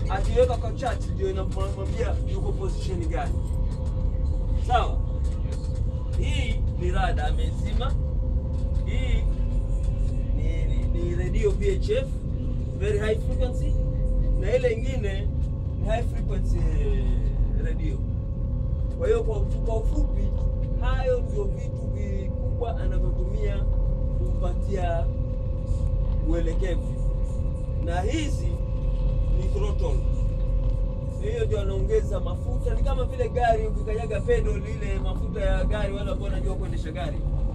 akiweka kwa chart ndio inamwambia yuko position gani. Sawa, hii ni rada amezima. Hii ni, ni, ni radio VHF very high frequency, na ile ingine ni high frequency radio. Kwa hiyo kwa kwa ufupi, hayo ndio vitu vikubwa anavyotumia kumpatia uelekevu, na hizi ni throttle. Hiyo ndio anaongeza mafuta, ni kama vile gari ukikanyaga pedal ile mafuta ya gari, wale ambao wanajua kuendesha gari